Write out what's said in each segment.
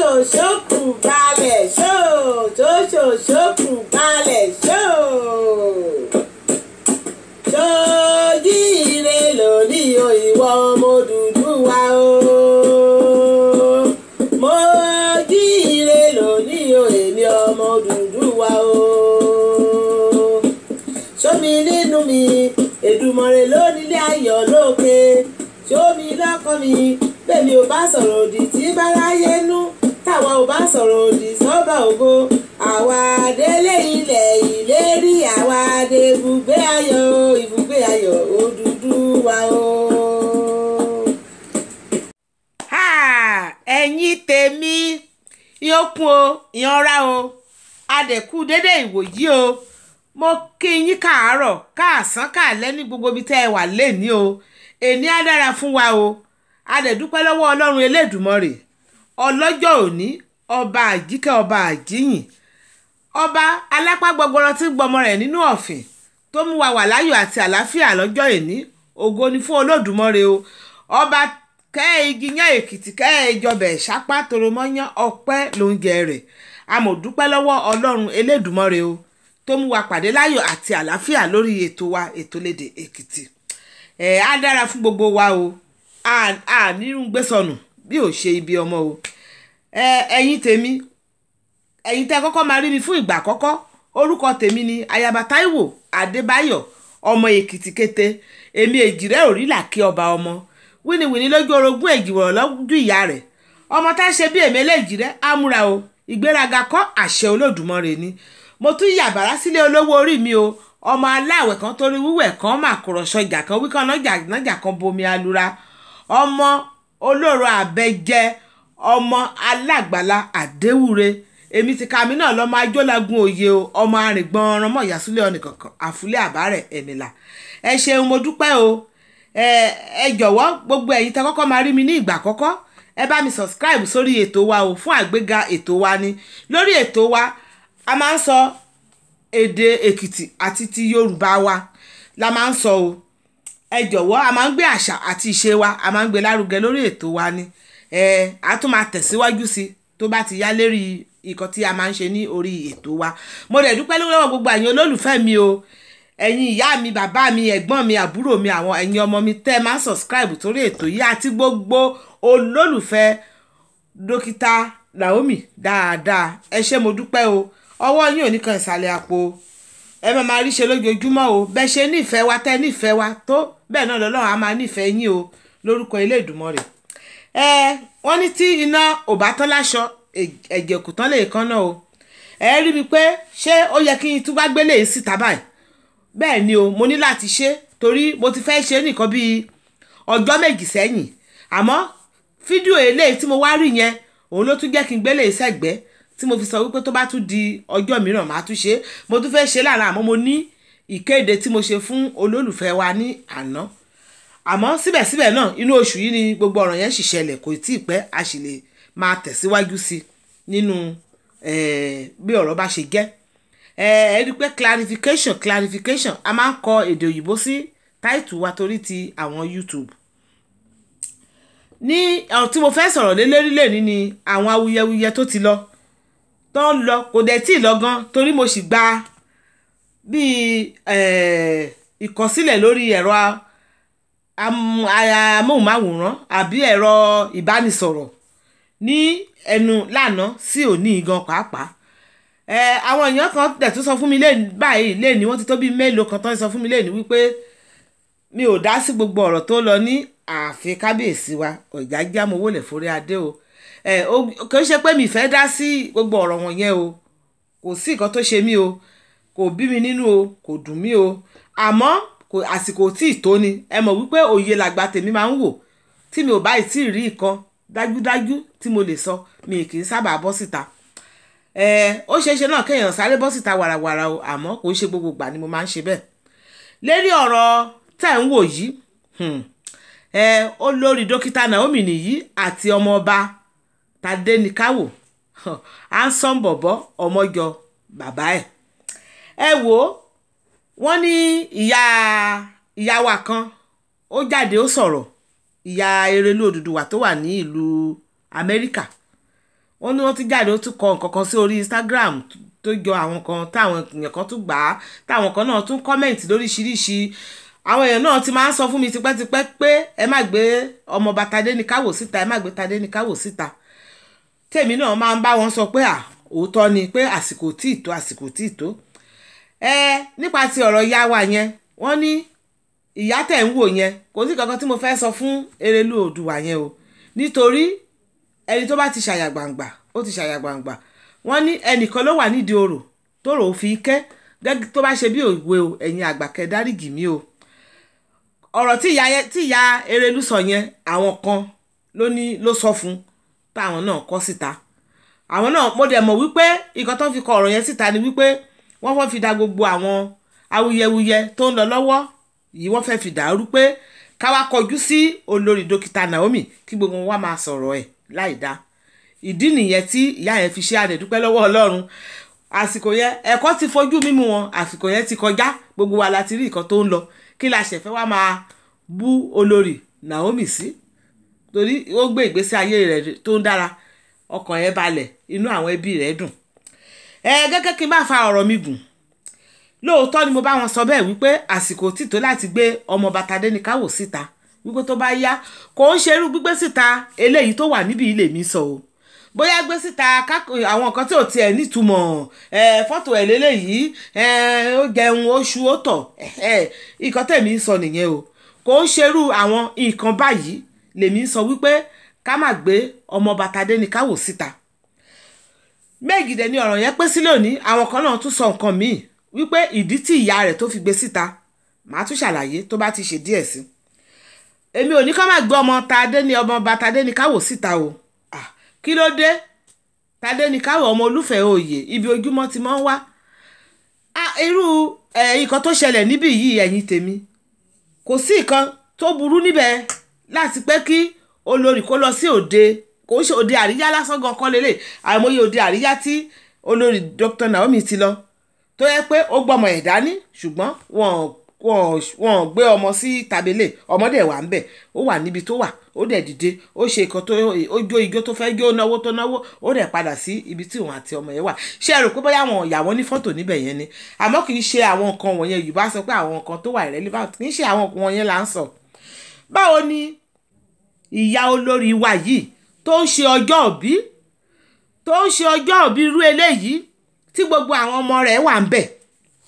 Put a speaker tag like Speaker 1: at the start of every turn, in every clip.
Speaker 1: ṣòṣòṣòkù balẹ̀ ṣó ṣòṣòṣòkù balẹ̀ ṣó. ṣojíire lónìí o ìwọ ọmọ Odùduwà o. mo jíire lónìí o èmi ọmọ Odùduwà o. sómi nínú mi Èdùmàrè lónílé ayọ̀ lókè sómi lọ́kàn mi bẹ́ẹ̀ni ò bá sọ̀rọ̀ òdì tí báráyé nú táwa ò bá sọ̀rọ̀ òdì sọ́ba ògo àwa délé ilẹ̀ ìlérí àwa dé ibùgbé ayọ̀ ibùgbé ayọ̀ Odùduwà o.
Speaker 2: Ha! ẹ̀yin tèmi ìyókùn o ìyanra o adẹ̀kú dédé ìwòyí o mo kí yín káàárọ̀ káàsán káàlẹ́ ní gbogbo ibi tẹ́ ẹ wà lẹ́ni o èní á dára fún wa o adẹ̀dúpẹ́ lọ́wọ́ ọlọ́run elédùmarè ọlọ́jọ́ òní ọba àjíkẹ́ ọba àjíyìn ọba alápá gbọgbọrọ tí ń gbọmọ rẹ̀ nínú ọ̀fìn tó mú wa wà láyọ̀ àti àlàáfíà lọ́jọ́ èní ògo ni fún olódùmarè o ọba kẹ́ ẹ igi yán èkìtì kẹ́ ẹ jọbẹ̀ ṣápá toromọ́yán ọpẹ́ lóúnjẹ rẹ̀ amòdúpẹ́ lọ́wọ́ ọlọ́run elédùmarè o tó mú wa pàdé láyọ̀ àti àlàáfíà lórí ètò wa ètò lédè èkìtì ẹ̀ á dára fún gbogbo wa o a nírun gbé sọnù bí ò ṣe ibi ọmọ o ẹ̀yin tèmi ẹ̀yin tẹ́ kọ́kọ́ máa rí mi fún ìgbà àkọ́kọ́ orúkọ tèmi ni ayaba Táíwò Adébáyọ̀ ọmọ èkìtì kété èmi èjìrẹ́ òrìlà kí ọba ọmọ wíníwíní lójú orogún èjìwọ̀rọ̀ lọ́dún ìyá rẹ̀ ọmọ tá a ṣe bí èmi eléjìrẹ́ ámúra o ìgbéraga kọ́ àṣẹ olódùmarè ni mo tún yàbàrá sílé olówó orí mi o ọmọ aláwẹ̀ kan torí wíwẹ̀ kan màkúrọ̀ṣọ ìjà kan wíkan nájà kan bomi alura ọmọ olóró àbẹjẹ ọmọ alágbàlá àdéwúre èmi ti ka mi náà lọ́mọ ajọ́lagun òye o ọmọ arìngbọ̀n ọ̀ràn mọ̀ ìyàsúlẹ̀ ọ̀nìkankan àfúlẹ̀ àbárẹ̀ ẹ̀mìlà ẹ ṣeun mo dúpẹ́ o ẹ ẹ jọ̀wọ́ gbogbo ẹ̀yin tẹ́ kọ́kọ́ máa rí mi ní ìgbà àkọ́kọ́ ẹ bá mi subscribe sórí ètò wa o fún àgbéga ètò wa ni lórí ètò wa a máa ń sọ èdè èkìtì àti ti yorùbá wa la máa ń sọ o ẹ jọ̀wọ́ a máa ń gbé àṣà àti ìṣe wa a máa ń gbé lárugẹ lórí ètò wa ni ẹ a tún máa tẹ̀síwájú sí tó bá ti yá lérí nǹkan tí a máa ń ṣe ní orí ètò wa mo dẹ̀ dúpẹ́ lọ́wọ́ gbogbo àyàn olólùfẹ́ mi o ẹ̀yin ìyá mi bàbá mi ẹ̀gbọ́n mi àbúrò mi àwọn ẹ̀yin ọmọ mi tẹ́ ẹ máa ń subscribe torí ètò yìí àti gbogbo olólùfẹ́ dókítà Naomi dáadáa ẹ ṣé mo dúpẹ́ o ọwọ́ yín ò ní kan ìsàlẹ̀ àpò ẹ máa máa rí ṣe lójoojúmọ́ o bẹ́ẹ̀ ṣe nífẹ̀ẹ́ wa tẹ́ nífẹ̀ẹ́ wa tó bẹ́ẹ̀ náà lọ́lọ́run á máa nífẹ̀ẹ́ yín o lórúkọ Elédùmarè ẹ wọ́n ní tí iná ò bá tán láṣọ ẹ̀jẹ̀ kò tán lè kán náà o ẹ rí mi pé ṣé ó yẹ kí n tún bá gbélé yìí síta báyìí bẹ́ẹ̀ ni o mo ní láti ṣe torí mo ti fẹ́ ṣe nìkan bíi ọjọ́ méjì sẹ́yìn àmọ́ fídíò eléyìí tí mo wá rí yẹn òun ló tún jẹ́ kí n gbélé sẹ́gbẹ́ tí mo fi sọ wípé tó bá tún di ọjọ́ mìíràn màá tún ṣe é mo tún fẹ́ ṣe lára àmọ́ mo ní ìkéde tí mo ṣe fún olólùfẹ́ wa ní àná àmọ́ síbẹ̀síbẹ̀ náà inú oṣù yìí ni gbogbo ọ̀rọ̀ yẹn sì ṣẹlẹ̀ kò tí ì pẹ́ a sì lè máa tẹ̀síwájú sí nínú bí ọ̀rọ̀ bá ṣe jẹ́ ẹ rí i pé clarification clarification a máa ń kọ èdè òyìnbó sí táìtù wa torí ti àwọn YouTube ní ọ̀rọ̀ tí mo fẹ́ sọ̀rọ̀ lé lérí lẹ́ni ni àwọn awuyewuye tó ti lọ tó ń lọ kò dẹ̀ tí ì lọ gan torí mo sì gba bíi ìkọsílẹ̀ lórí ẹ̀rọ amóhùnmáwòrán àbí ẹ̀rọ ìbánisọ̀rọ̀ ní ẹnu lánàá sí òní gan pàápàá ẹ àwọn èèyàn kan dẹ̀ tún sọ fún mi lẹ́nu báyìí lẹ́nu wọ́n ti tó bíi mélòó kan tó ń sọ fún mi lẹ́nu wípé mi ò dá sí gbogbo ọ̀rọ̀ tó lọ ní ààfin kábíyèsí wa ọ̀jájá mo wọlé forí adé o ẹ kò ṣe pé mi fẹ́ dá sí gbogbo ọ̀rọ̀ wọn yẹn o kò sí nǹkan tó ṣe mí o kò bí mi nínú o kò dùn mí o àmọ́ kò àsìkò tí ì tó ni ẹ mọ̀ wípé òye làgbà tèmi máa ń wò tí mi ò bá ì tí ì rí nǹkan dájúdájú tí mo lè sọ mi kì í sábà bọ́ síta ẹ ó ṣeé ṣe náà kéèyàn sáré bọ́ síta wàràwàrà o àmọ́ kò ń ṣe gbogbo ìgbà ni mo máa ń ṣe bẹ́ẹ̀ lérí ọ̀rọ̀ tẹ̀ ń wò yìí ẹ olórí dókítà Naomi nìyí àti ọmọọba Tadéníkàwò ansan bọ̀bọ̀ ọmọjọ bàbá ẹ̀ ẹ wò ó wọ́n ní ìyá ìyá wa kan ó jáde ó sọ̀rọ̀ ìyá Erelú Odùduwà tó wà ní ìlú Amẹ́ríkà wọ́n ní wọ́n ti jáde ó tún kọ nǹkan kan sí orí Instagram tó jọ àwọn kan táwọn èèyàn kan tún gbà á táwọn kan náà tún kọ́mẹ̀ǹtì lóríṣiríṣi àwọn èèyàn náà ti máa ń sọ fún mi tipẹ́tipẹ́ pé ẹ má gbé ọmọọba Tadéníkáwò síta ẹ má gbé Tadéníkáwò síta tèmi náà máa ń bá wọn sọ pé à òótọ́ ni pé àsìkò tí ì tó àsìkò tí ì tó ẹ nípa ti ọ̀rọ̀ ìyá wa yẹn wọ́n ní ìyá tẹ̀ ń wò yẹn kò sí kankan tí mo fẹ́ sọ fún Erelu Oòduà yẹn o nítorí ẹni tó bá ti ṣàyà gbangba ó ti ṣàyà gbangba wọ́n ní ẹnìkan ló wà nídìí orò tó rò ó fi kẹ́ gẹ́gẹ́ tó bá ṣe bí òwe o ẹ̀yin àgbàkẹ́ dáríjì mí o ọ̀rọ̀ tí ìyá tí ìyá Erelu sọ yẹn àwọn kan ló ní ló sọ fún táwọn náà kọ síta àwọn náà mo dẹ̀ mọ̀ wípé nǹkan tó fi kọ ọ̀rọ̀ yẹn síta ni wípé wọ́n fẹ́ fi da gbogbo àwọn awuyewuye tó ń lọ lọ́wọ́ yìí wọ́n fẹ́ fi dàrú pé káwá kọjú sí olórí dókítà Naomi kí gbogbo wa máa sọ̀rọ̀ ẹ̀ láì dá ìdí nìyẹn tí ìyá yẹn fi ṣe àdẹ̀dúpẹ́ lọ́wọ́ Ọlọ́run àsìkò yẹn ẹ̀kọ́ ti fojú mímú wọn àsìkò yẹn ti kọjá gbogbo wa la ti rí nǹkan tó ń lọ kí la ṣẹ̀fẹ́ wá máa bú olórí Naomi sí torí ó gbé ìgbésí ayé rẹ̀ tó ń dára ọkàn yẹn balẹ̀ inú àwọn ẹbí rẹ̀ dùn ẹ gẹ́gẹ́ kí n bá fa ọ̀rọ̀ mi gùn lóòótọ́ ni mo bá wọn sọ bẹ́ẹ̀ wípé àsìkò títò láti gbé ọmọ Tadéníkáwò síta wípé tó bá yá kò ń ṣerú gbígbé síta eléyìí tó wà níbi ilé mi sọ o bóyá gbé síta àwọn nǹkan tí ò tiẹ̀ nítumọ̀ fọ́tò ẹ̀ lélẹ́yìí ó jẹun oṣù ó tọ̀ nǹkan tẹ̀mí ń sọ nìyẹn o kò ń ṣerú àwọn nǹkan báyìí lèmi ń sọ wípé ká má gbé ọmọọba Tadéníkáwò síta méjìdẹ ni ọ̀rọ̀ yẹn pé sílẹ̀ òní àwọn kan náà tún sọ nǹkan míì wípé ìdí tí ìyá rẹ̀ tó fi gbé síta màá tún ṣàlàyé tó bá ti ṣe díẹ̀ sí èmi ò ní ká má gbé ọmọ Tadéní ọmọọba Tadéníkáwò síta o kí ló dé Tadéníkáwò ọmọ olúfẹ́ oyè ibi ojúmọ́ ti máa ń wá irú nǹkan tó ṣẹlẹ̀ níbí yìí ẹ̀yin tèmi kò sí nǹkan tó burú níbẹ̀ láti pé kí olórí kó lọ sí òde kò ń ṣe òde àríyá lásán gan kọ́ lélẹ̀ àìmọye òde àríyá tí olórí Dr. Naomi ti lọ tó yẹ pé ó gbọ́mọ ẹ̀ dání ṣùgbọ́n wọn wọn wọn gbé ọmọ sí tabele ọmọdé wà ń bẹ̀ ó wà níbi tó wà ó dẹ̀ dìde ó ṣe nǹkan tó ó jó ijó tó fẹ́ jó náwó tó náwó ó dẹ̀ padà sí ibi tí òun àti ọmọ yẹn wà ṣé ẹ rò pé bóyá àwọn ìyàwó ní fọ́tò níbẹ̀ yẹn ni àmọ́ kì í ṣe àwọn nǹkan wọ̀nyẹn Yorùbá sọ pé àwọn nǹkan tó wà irrelevant kì í ṣe àwọn nǹkan wọ̀nyẹn là ń sọ báwo ni ìyá olórí wa yìí tó ń ṣe ọjọ́ òbí tó ń ṣe ọjọ́ òbí irú eléyìí tí gbogbo àwọn ọmọ rẹ̀ wà ń bẹ̀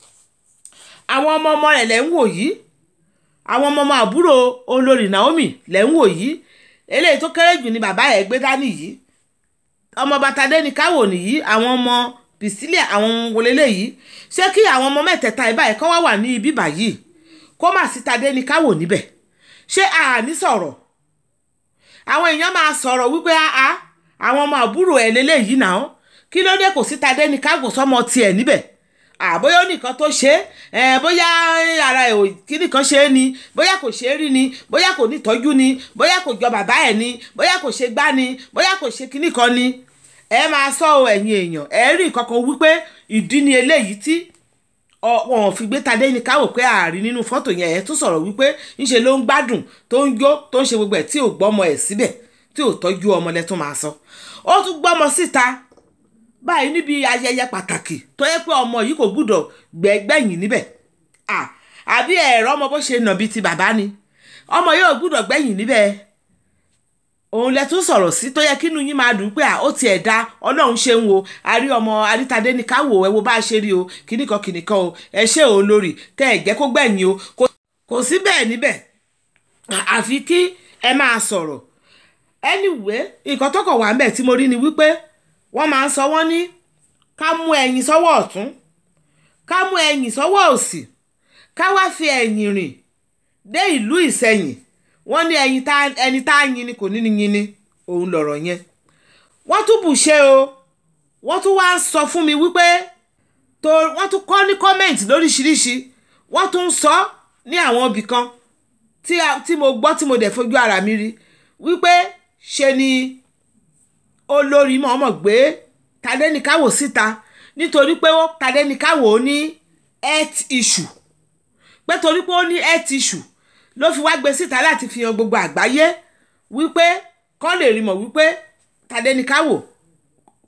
Speaker 2: àwọn ọmọ ọmọ rẹ̀ lẹ́ ń wò yìí àwọn ọmọ ọmọ àbúrò olórí Naomi lẹ́ ń wò yìí eléyìí tó kéré jù ní bàbá ẹ̀ gbé dání yìí ọmọ Tadéníkáwò nìyí àwọn ọmọ Pìsílíà àwọn ọmọ wọlé léyìí ṣé kí àwọn ọmọ mẹ́tẹ̀ẹ̀ta ẹ̀ báyìí kọ́ wá wà ní ibi báyìí kó má sí Tadéníkáwò níbẹ̀ ṣé àní sọ̀rọ̀ àwọn èèyàn máa sọ̀rọ̀ wípé àá àwọn ọmọ àbúrò ẹ̀ lélẹ́yìí náà kí ló dé kò sí Tadéníkáwò sọmọ tiẹ̀ níbẹ̀ àbóyá nìkan tó ṣe é bóyá ara ẹ̀ kí nìkan ṣe é ni bóyá kò ṣe é rí ni bóyá kò ní ìtọ́jú ni bóyá kò jọ bàbá ẹ̀ ni bóyá kò ṣe gbá ni bóyá kò ṣe kíní kan ni ẹ máa sọ ọ ẹ̀yin èèyàn ẹ rí nǹkan kan wípé ìdí ni eléyìí tí wọn ò fi gbé Tadéníkáwò pé ààrí nínú fọ́tò yẹn ẹ tún sọ̀rọ̀ wípé ńṣe ló ń gbádùn tó ń jó tó ń ṣe gbogbo ẹ̀ tí ò gbọ́mọ ẹ̀ síbẹ̀ tí ò tọ́jú ọmọ lẹ́tún máa sọ ó tún gbọ́mọ síta báyìí níbi ayẹyẹ pàtàkì tó yẹ pé ọmọ yìí kò gbúdọ̀ gbẹ̀gbẹ̀yìn níbẹ̀ àbí ẹ̀rọ ọmọ bó ṣe nà bíi ti bàbá ni ọmọ yóò gbúdọ̀ gbẹ̀yìn níbẹ̀ òun lẹ tún sọ̀rọ̀ sí tó yẹ kínú yín máa dùn pé ó tiẹ̀ da ọlọ́run ṣe ń wo àrí ọmọ Tadéníkáwò ẹ wo bá a ṣe rí o kìnnìkan kìnnìkan o ẹ ṣe ò lórí tẹ ẹ jẹ́ kó gbẹ̀yìn o kò sí bẹ́ẹ̀ níbẹ̀ àfi kí ẹ máa sọ̀rọ̀ anyway nǹkan tó kàn wá ń bẹ̀ tí mo rí ni wípé wọ́n máa ń sọ wọ́n ní ká mú ẹ̀yìn sọ́wọ́ ọ̀tún ká mú ẹ̀yìn sọ́wọ́ òsì ká wá fi ẹ̀yìn rìn dé ìlú ìsẹ̀yìn wọ́n ní ẹ̀yìn tá ẹni tá yin ni kò ní ni yin ni òun lọ̀rọ̀ yẹn wọ́n tún bù ṣe o wọ́n tún wá ń sọ fún mi wípé tó wọ́n tún kọ́ ní kọ́mẹ̀ntì lóríṣiríṣi wọ́n tún ń sọ ní àwọn ibì kan tí mo gbọ́ tí mo dẹ̀ fojú ara mi rí wípé ṣe ni olórí mọ̀ọ́mọ̀ gbé Tadéníkáwò síta nítorí pé Tadéníkáwò ní health issue pé torí pé ó ní health issue ló fi wá gbé síta láti fi hàn gbogbo àgbáyé wípé kọ́ lè rí mọ̀ wípé Tadéníkáwò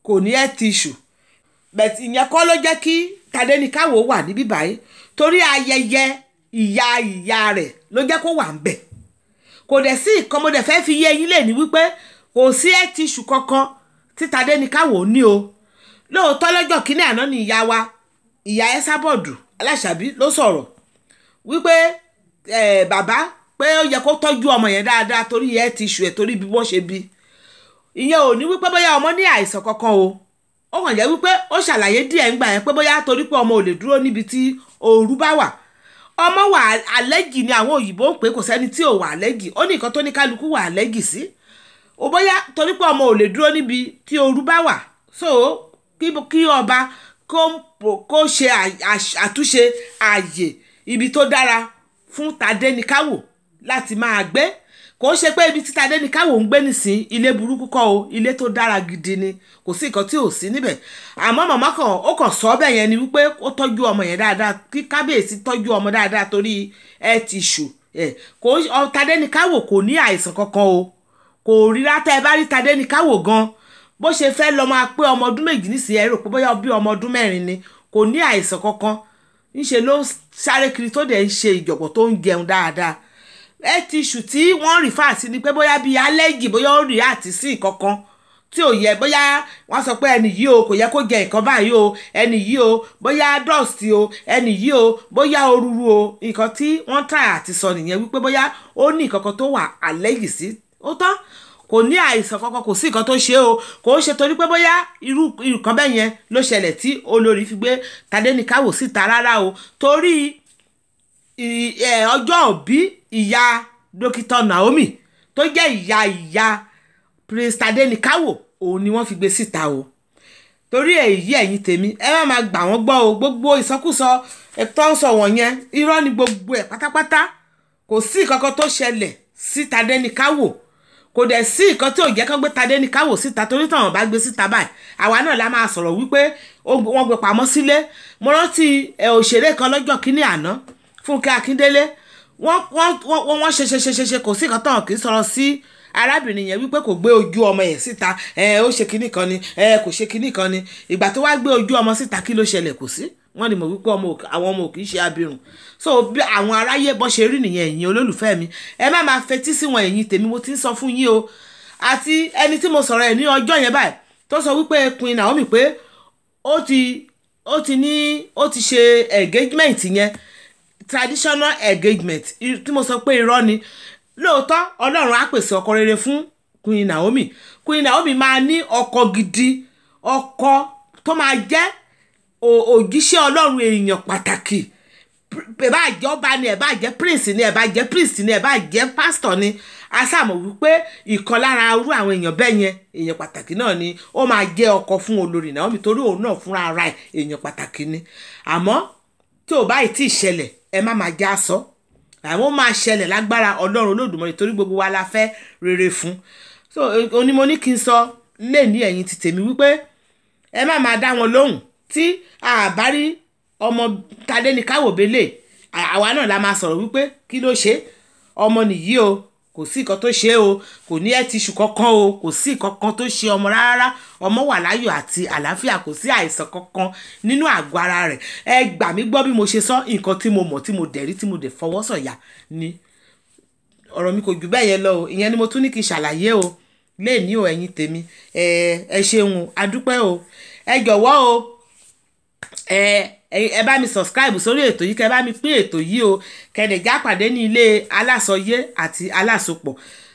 Speaker 2: kò ní health issue but ìyẹn kọ́ ló jẹ́ kí Tadéníkàwò wà níbí báyìí torí ayẹyẹ ìyá ìyá rẹ̀ ló jẹ́ kó wà ń bẹ̀ kò dẹ̀ sí nǹkan mo dẹ̀ fẹ́ fi yé yín lè ní wípé kò sí health issue kankan tí Tadéníkàwò ní o lóòótọ́ lọ́jọ́ kínní àná ni ìyá wa ìyá Ẹsábọ̀dù Aláṣàbí ló sọ̀rọ̀ wípé eh, bàbá pé ó yẹ kó tọ́jú ọmọ yẹn dáadáa torí health issue ẹ̀ torí bí wọ́n ṣe bí ìyẹn ò ní wípé bóyá ọmọ ní àìsàn kankan o ó kàn jẹ́ wípé ó ṣàlàyé díẹ̀ ńgbà yẹn pé bóyá torí pé ọmọ ò lè dúró níbi tí ooru bá wà ọmọ wà àlẹ́jì ni àwọn òyìnbó ń pè kò sẹ́ni tí ò wà àlẹ́jì ó ní nǹkan tó ní kálukú wà àlẹ́jì sí ó bóyá torí pé ọmọ ò lè dúró níbi tí ooru bá wà so kí kí ọba kó kó ṣe àtúnṣe ààyè ibi tó dára fún Tadéníkàwò láti máa gbé kò ṣe pé ibi tí Tadéníkàwò ń gbé nísìn ilé burúkú kọ́ o ilé tó dára gidi ni kò sí nǹkan tí ò sí níbẹ̀ àmọ́ màmá kan ó kàn sọ bẹ́ẹ̀ yẹn ni wípé ó tọ́jú ọmọ yẹn dáadáa kí kábíyèsí tọ́jú ọmọ dáadáa torí health issue ẹ̀ kò Tadéníkàwò kò ní àìsàn kankan o kò rí látà ẹ bá rí Tadéníkàwò gan bó ṣe fẹ́ lọ máa pé ọmọ ọdún méjì nísìnyí ẹ rò pé bóyá bí ọmọ ọdún mẹ́rin ni kò ní àìsàn kankan ńṣe ló sáré kiri tó dẹ̀ ń ṣe ìjọ̀gbọ̀n tó ń jẹun dáadáa health issue tí wọ́n rí fà sí ni pé bóyá bíi allergy bóyá ó rí àti sí nǹkankan tí ò yẹ bóyá wọ́n sọ pé ẹni yìí o kò yẹ kó jẹ nǹkan báyìí o ẹni yìí o bóyá dust o ẹni yìí o bóyá òrùrù o nǹkan tí wọ́n tà àti sọ nìyẹn wípé bóyá ó ní nǹkankan tó wà allergy sí ó tán kò ní àìsàn kankan kò sí nǹkan tó ṣe o kò ń ṣe torí pé bóyá irú nǹkan bẹ́ẹ̀ yẹn ló ṣẹlẹ̀ tí olórí fi gbé Tadéníkàwò síta rárá o torí ọjọ́ òbí ìyá dókítà Naomi tó jẹ́ ìyá ìyá Prince Tadéníkàwò òun ni wọ́n fi gbé síta o torí èyí ẹ̀yin tèmi ẹ má máa gbà wọ́n gbọ́ o gbogbo ìsọkúsọ ẹ̀tọ́ ń sọ wọ̀nyẹn irọ́ ni gbogbo ẹ̀ pátápátá kò sí nǹkan tó ṣẹlẹ̀ sí Tadéníkàwò kò dẹ̀ sí nǹkan tí ò jẹ́ kán gbé Tadéníkàwò síta torí táwọn bá gbé síta báyìí àwa náà la máa sọ̀rọ̀ wípé wọ́n gbé pamọ́ sílé mo rántí òṣèré kan lọ́jọ́ kínní àná Fúnkẹ́ Akíndélé wọ́n wọ́n wọ́n ṣe ṣe ṣe ṣe ṣe kò sí nǹkan tán kì í sọ̀rọ̀ sí arábìnrin yẹn wípé kò gbé ojú ọmọ yẹn síta ẹ ó ṣe kinní kan ni ẹ kò ṣe kinní kan ni ìgbà tó wá gbé ojú ọmọ síta kí ló ṣẹlẹ̀ kò sí wọ́n ní mo wípé ọmọ àwọn ọmọ ò kì í ṣe abirùn so bí àwọn aráyé bọ́ ṣe rí nìyẹn ẹ̀yin olólùfẹ́ mi ẹ má máa fetí sí wọn ẹ̀yin tèmi mo ti ń sọ fún yín o àti ẹni tí mo sọ̀rọ̀ ẹ̀ ní ọjọ́ yẹn báyìí tó sọ wípé Queen Naomi pé ó ti ó ti ní ó ti ṣe engagement yẹn traditional engagement tí mo sọ pé irọ́ ni lóòótọ́ ọlọ́run á pèsè ọkọ rere fún Queen Naomi Queen Naomi máa ní ọkọ gidi ọkọ tó máa jẹ́ òjíṣẹ́ ọlọ́run èèyàn pàtàkì ẹ bá jẹ́ ọba ni ẹ bá jẹ́ prince ni ẹ bá jẹ́ priest ni ẹ bá jẹ́ pastor ni a sàmọ̀ wípé ìkan lára irú àwọn èèyàn bẹ́ẹ̀ yẹn èèyàn pàtàkì náà ni ó máa jẹ́ ọkọ fún olórí Naomi torí òun náà fúnra ara ẹ̀ èèyàn pàtàkì ni àmọ́ tí ò báyìí tí ì ṣẹlẹ̀ ẹ má máa já sọ àwọn máa ṣẹlẹ̀ lágbára ọlọ́run olódùmarè torí gbogbo wa la fẹ́ rere fún so onímọ̀ ní kí n sọ lè ní ẹ̀yìn ti tèmi wípé ẹ má máa dá wọn lóhùn tí àbárí ọmọ Tadéníkàwò belé àwa náà la máa sọ̀rọ̀ wípé kí ló ṣe ọmọ nìyí o kò sí nǹkan tó ṣe o kò ní ẹ tíṣù kankan o kò sí nǹkan kan tó ṣe ọmọ rárá ọmọ wà láyọ̀ àti àlàáfíà kò sí àìsàn kankan nínú àgọ́ ara rẹ̀ ẹ gbà mí gbọ́ bí mo ṣe sọ nǹkan tí mo mọ̀ tí mo dẹ̀ rí tí mo dẹ̀ fọwọ́ sọ̀yà ni ọ̀rọ̀ mi kò jù bẹ́ẹ̀ yẹn lọ o ìyẹn ni mo tún ní kí n ṣàlàyé o lè ní o ẹ̀yin tèmi ẹ ẹ ṣeun adúpẹ́ o ẹ jọ̀wọ́ o ẹ ẹ bá mi subscribe sórí ètò yìí kẹ bá mi pín ètò yìí o kẹdẹ̀ já pàdé ní ilé alásọyé àti alásopọ̀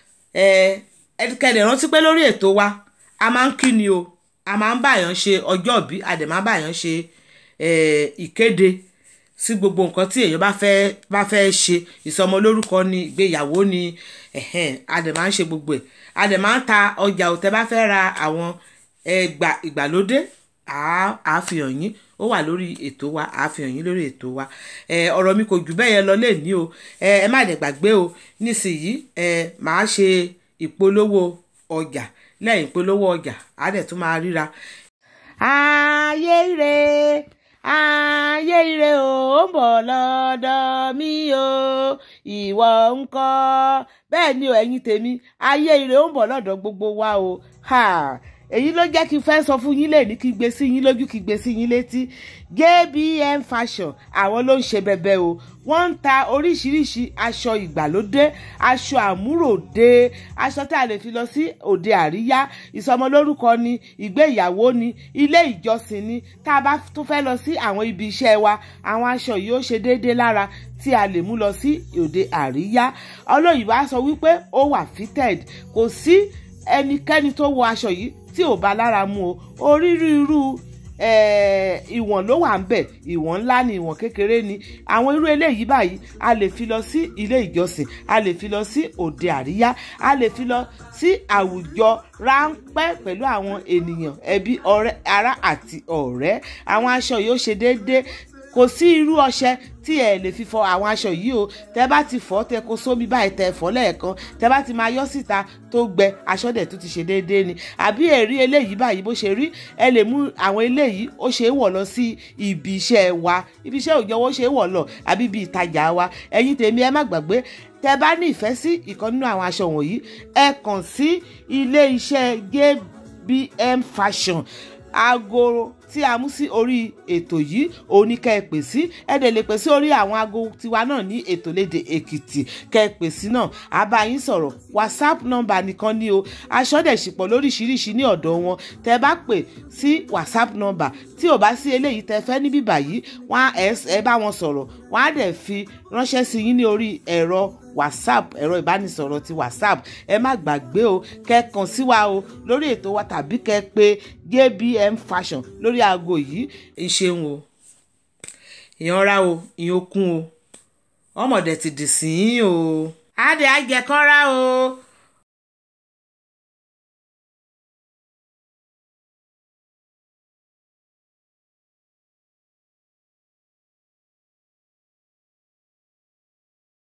Speaker 2: ẹ kẹdẹ̀ rántí pé lórí ètò wa a máa ń kí ni o a máa ń báyàn ṣe ọjọ́ ìbí a dẹ̀ máa ń báyàn ṣe ìkéde sí gbogbo nǹkan tí èèyàn bá fẹ́ bá fẹ́ ṣe ìsọmọlórúkọ ni ìgbéyàwó ni a dẹ̀ máa ń ṣe gbogbo ẹ̀ a dẹ̀ máa ń ta ọjà òtẹ́ bá fẹ́ ra àwọn ẹgbà ìgbàlódé àá fi hàn yín ó wà lórí ètò wa àfihàn yín lórí ètò wa ẹ ọ̀rọ̀ mi kò jù bẹ́ẹ̀ yẹn lọ lẹ́ẹ̀ni o ẹ ẹ má dẹ̀ gbàgbé o nísìnyí ẹ màá ṣe ìpolówó ọjà lẹ́yìn ìpolówó ọjà á dẹ̀ tún máa ríra. ayé ire ayé ire o ó ń bọ̀ lọ́dọ̀ mi o ìwọ ńkọ́ bẹ́ẹ̀ ni o ẹ̀yin tèmi ayé ire ó ń bọ̀ lọ́dọ̀ gbogbo wa o ha èyí ló jẹ́ kí n fẹ́ sọ fún yín lẹ́ni kí gbé sí yín lójú kí gbé sí yín létí JBM fashion àwọn ló ń ṣe bẹbẹ o wọ́n ń ta oríṣiríṣi aṣọ ìgbàlódé aṣọ àmúròde aṣọ tá a lè fi lọ sí òde àríyá ìsọmọlórúkọ ni ìgbéyàwó ni ilé ìjọsìn ni tá a bá tún fẹ́ lọ sí àwọn ibi iṣẹ́ wa àwọn aṣọ yìí ó ṣe déédéé lára tí a lè mú lọ sí òde àríyá olóyìnbó á sọ wípé ó wà fitted kò sí ẹnikẹ́ni tó wọ aṣọ yìí tí ò bá lára mu o orírú ìwọ̀n ló wà ń bẹ̀ ìwọ̀n ńlá ni ìwọ̀n kékeré ni àwọn irú eléyìí báyìí a lè fi lọ sí ilé ìjọsìn a lè fi lọ sí òde àríyá a lè fi lọ sí àwùjọ ráńpẹ́ pẹ̀lú àwọn ènìyàn ẹbí ọ̀rẹ́ ará àti ọ̀rẹ́ àwọn aṣọ yìí ó ṣe déédéé kò sí irú ọṣẹ tí ẹ lè fi fọ àwọn aṣọ yìí o tẹ bá ti fọ tẹ kó sómi báyìí tẹ fọ lẹ́ẹ̀kan tẹ bá ti máa yọ síta tó gbẹ aṣọ dẹ̀ tó ti ṣe déédéé ni àbí ẹ̀rí eléyìí báyìí bó ṣe rí ẹ lè mú àwọn eléyìí ó ṣe é wọ̀ lọ sí ibi iṣẹ́ wa ibi iṣẹ́ òjò ó ṣe é wọ̀ lọ àbí ibi ìtajà wa ẹ̀yin tèmi ẹ má gbàgbé tẹ bá ní ìfẹ́ sí ìkan nínú àwọn aṣọ wọ̀nyí ẹ kàn sí ilé iṣẹ́ JBM fashion aago tí a mú sí orí ètò yìí òun ni kẹ́ ẹ pè sí ẹ dẹ̀ lè pè sí orí àwọn aago tiwa náà ní ètò léde èkìtì kẹ́ ẹ pè sí náà a bá yín sọ̀rọ̀ whatsapp nọ́mbà nìkan ni o aṣọ dẹ̀ ṣìpọ̀ lóríṣiríṣi ní ọ̀dọ̀ wọn tẹ́ bá pè sí whatsapp nọ́mbà tí ò bá sí eléyìí tẹ́ fẹ́ níbí báyìí wọ́n ẹ bá wọn sọ̀rọ̀ wọ́n á dẹ̀ fi ránṣẹ́ sí yín ní orí ẹ̀rọ whatsapp ẹ̀rọ ìbánisọ̀rọ̀ ti whatsapp ẹ má gbàgbé o kẹ́ kàn sí wa o lórí ètò wa tàbí kẹ́ pè JBM fashion lórí aago yìí ìṣeun o ìyanra o ìyókùn o ọmọdé ti dì sí yín o. adé àjẹkọ́ra o